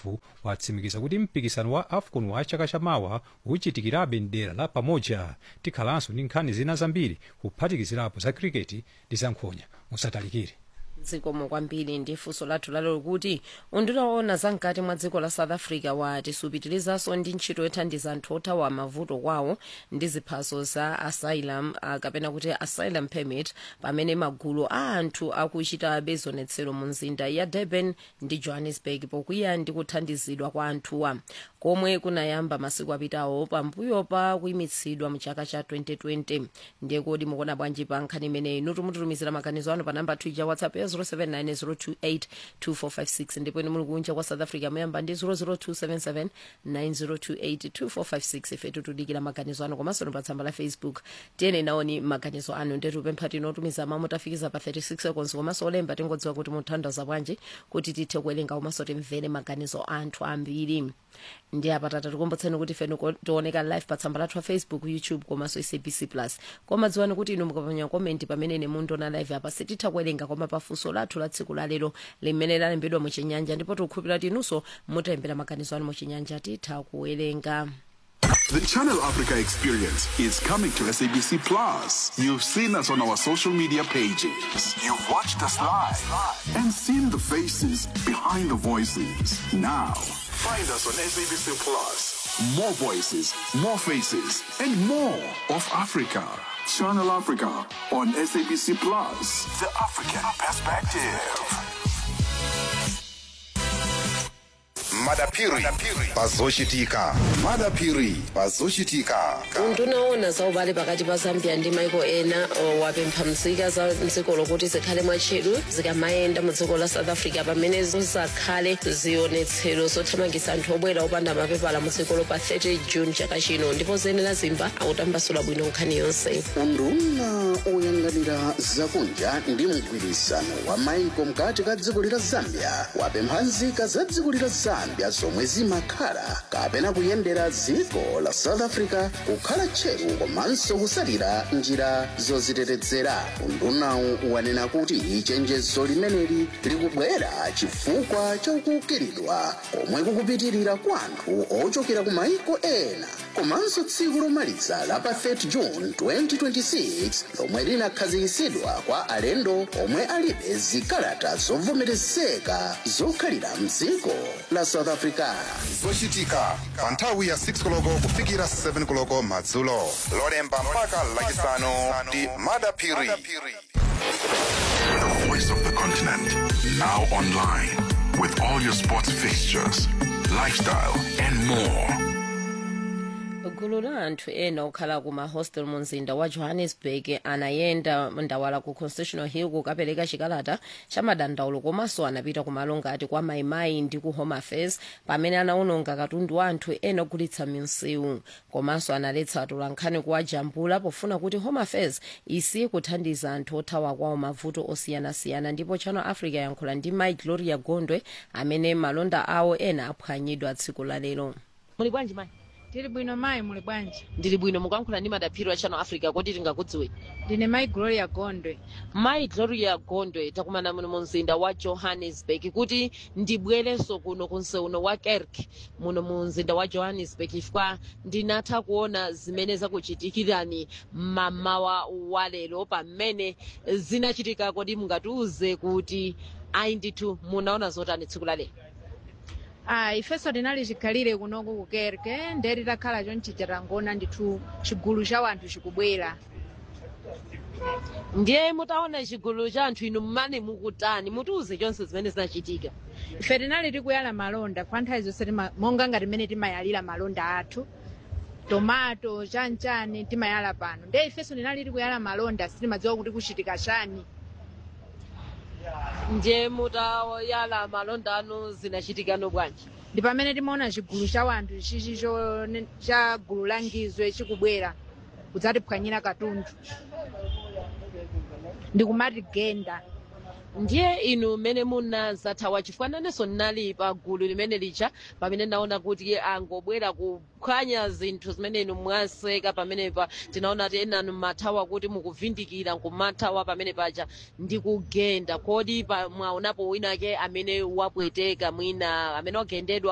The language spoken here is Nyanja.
watsimikiza kuti mpikisano wa afcon wa chaka chamawa uchitikirabe mdera la pamoja tikhalanso ndi nkhani zina zambiri kuphatikizirapo za kriketi ndi zankhonya musatalikire zikomo kwambiri ndi funso lathu lalero kuti undinaona zamkati mwa dziko la south africa wati supitirizanso ndi ntchito yothandiza anthu othawa mavuto kwawo ndi ziphaso za asylum uh, kapena kuti asylum permit pamene magulu a anthu akuchitabe zionetsero mu mzinda ya durban ndi johannesburg pokwiya ndi kuthandizidwa kwa anthuwa komwe kunayamba masiku apitawo pambuyo pa kuyimitsidwa mu chaka cha 2020 ndiye kodi mukuona bwanji pa nkhani imeneyi nutumututumizira maganizo anu pa namba 2 ya whatsapp ya 0790282456 ndipo ine muli kunja kwa south africa muyamba ndi 0027790282456 ife tutudikira maganizo anu komanso pa tsamba la facebook tiyene naoni maganizo anu ndetupempha tinotumiza mamu tafikiza pa 36 seconds komanso olemba tingodziwa kuti muthandaza bwanji kuti tithe kuwerenga komanso timvere maganizo anthu ambiri ndi apatata tikombotseni kuti ife tioneka live pa tsamba lathu la facebook youtube komanso sabc plus koma dziwani kuti inu mukapanya komenti pamene ine mundiona live apa sititha kuwerenga koma pafunso lathu la tsiku lalero limene lalembedwa muchinyanja ndipo tikukhulupirira kuti inunso mutayembera maganizo anu muchinyanja titha kuwerenga The Channel Africa experience is coming to SABC Plus. You've seen us on our social media pages. You've watched us live and seen the faces behind the voices. Now, find us on SABC Plus. More voices, more faces, and more of Africa. Channel Africa on SABC Plus. The African perspective. madapiri pazochitika madapiri pazochitika undunaona za ubale pakati pa zambia ndi maiko ena o, wapempha mzika za mdziko lokuti zikhale mwatcheru zikamayenda mu dziko la south africa pamene zizakhale zionetsero zothamangitsa anthu obwera opanda mapepala mu dzikolo pa 30 june chaka chino ndipo zenera zimba akutambasula bwino nkhani yonse unduna oyang'anira zakunja ndi mgwirisano wa maiko mkati ka dziko lila zambia wapempha nzika za dziko lila zambia zomwe zimakhala kapena kuyendera dziko la south africa kukhala tcheru komanso kusalira njira zozitetezera undunawu wanena kuti chenjezo limeneli likubwera chifukwa chakukiridwa komwe kukupitirira kwa anthu ochokera ku maiko ena komanso tsiku lomaliza la pa 30 june 2026 lomwe linakhazikitsidwa kwa alendo omwe alibe zikalata zovomerezeka zokhalira mdziko la south africa zochitika pa nthawi ya 6 koloko kufikira 7 koloko madzulo lolemba mpaka lachisanu ndi madapiri The voice of the continent. Now online with all your sports fixtures, lifestyle, and more. gulu la anthu ena okhala ku mahostel mu mzinda wa johannesburg anayenda ndawala ku constitutional hill kukapereka chikalata cha madandaulo komanso anapita ku malo ngati kwa maimai ndi ku home affairs pamene anawononga katundu wa anthu ena ogulitsa minsewu komanso analetsa atolankhani kuwajambula pofuna kuti home affairs isiye kuthandiza anthu othawa kwawo mavuto osiyanasiyana ndipo channel africa yankhula ndi mai gloria gondwe amene malonda awo ena aphwanyidwa tsiku la lero muli bwanji mai tili bwino mayi muli bwanji ndili bwino mukuyankhula ndi madaphiri wa channel africa kuti tingakudziwe ndine mayi gloria gondwe mayi gloria gondwe takumana muno mu mzinda wa johannesburg kuti ndibwerenso kuno ku mseuno wa kerk muno mu mzinda wa johannesburg chifukwa ndinatha kuona zimene zakuchitikirani mamawa wa lero pamene zinachitika kodi mungatiuze kuti ayi ndithu munaona zotani tsiku la lero ah ifenso tinali chikhalire kunoku ku kerke nde titakhala chonchija tangona ndithu chigulu cha wanthu chikubwera ndiye mutaona chigulu cha anthu inu mmane mukutani mutiuze chonse zimene zinachitika ife tinali tikuyala malonda kwa nthawi zonse tima- monga ngati mmene timayalira malonda athu tomato chanchani timayala pano nde ifenso tinali tikuyala malonda sitimadziwa kuti kuchitika chani ndiye mutayala malonda anu zinachitikano bwanji ndi pamene timaona chigulu cha wanthu chichi cho- cha gulu la ngizwe chikubwera kudzatiphwanyira katundu ndikumati genda ndiye inu mmene munazathawa chifukwa nanenso ndinali pa gulu limene lija pamene naona kuti angobwera kuphwanya zinthu zimene inu mwaseka pamenepa tinaona ti enanu mathawa kuti mukuvindikira nkumathawa pamene paja ndi kugenda kodi pa- mwaonapo winake amene wapweteka mwina amene wagendedwa